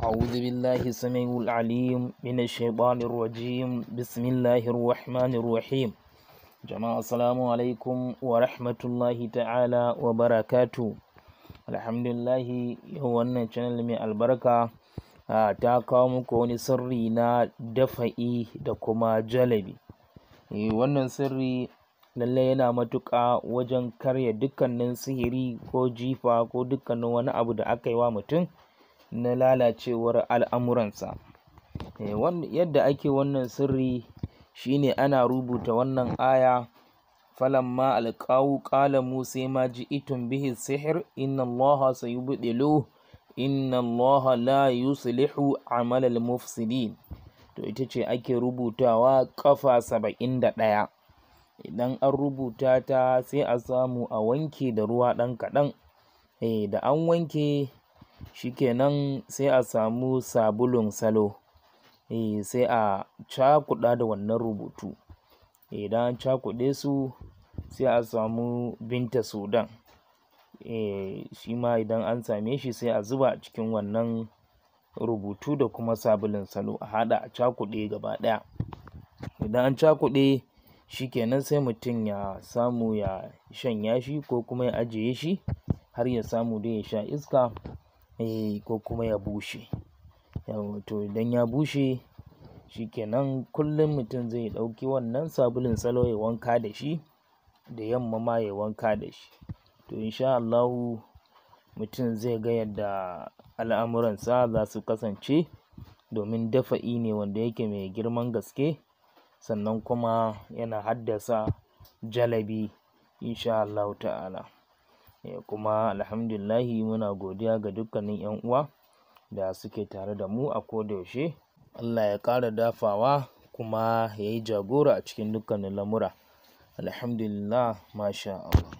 أعوذ بالله السميع العليم من الشيطان الرجيم بسم الله الرحمن الرحيم jama'a assalamu alaikum wa rahmatullahi ta'ala wa barakatu alhamdulillahi yau wannan channel mai albarka ta kawo muku wani sirri na dafa'i da kuma jalabi wannan sirri lallai yana matuƙa wajen karya dukkanin sihiri ko jifa ko dukkanin wani abu da aka yi wa mutum na lalacewar al'amuransa yadda ake wannan sirri shine ana rubuta wannan aya falamma alqawu qala musa ma ji'tum bihi sihir inna allaha sayubdilu inna allaha la yuslihu amalal mufsidin to ita ce ake rubutawa kafa saba'in da ɗaya idan an rubuta ta sai a samu a wanke da ruwa ɗan kaɗan eh da an wanke shikenan sai a samu sabulun salo eh sai a cakuɗa da wannan rubutu idan an cakuɗe su sai a samu binta sudan eh shi ma idan an same shi sai a zuba a cikin wannan rubutu da kuma sabulun salo a haɗa a cakuɗe gaba ɗaya idan an cakuɗe shikenan sai mutum ya samu ya shanya shi ko kuma ya ajiye shi har ya samu dai ya sha iska eh ko kuma ya bushe yawwa to idan ya bushe shikenan kullum mutum zai ɗauki wannan sabulun salo ya wanka da shi da yamma ma ya wanka da shi to insha Allahu mutum zai ga yadda al'amuransa za su kasance domin dafa'i ne wanda yake mai girman gaske sannan kuma yana haddasa jalabi insha Allahu ta'ala kuma alhamdulillahi muna godiya ga dukkanin 'yan uwa da suke tare da mu a koda yaushe Allah ya ƙara dafawa kuma ya yi jagora a cikin dukkanin lamura alhamdulillah masha Allah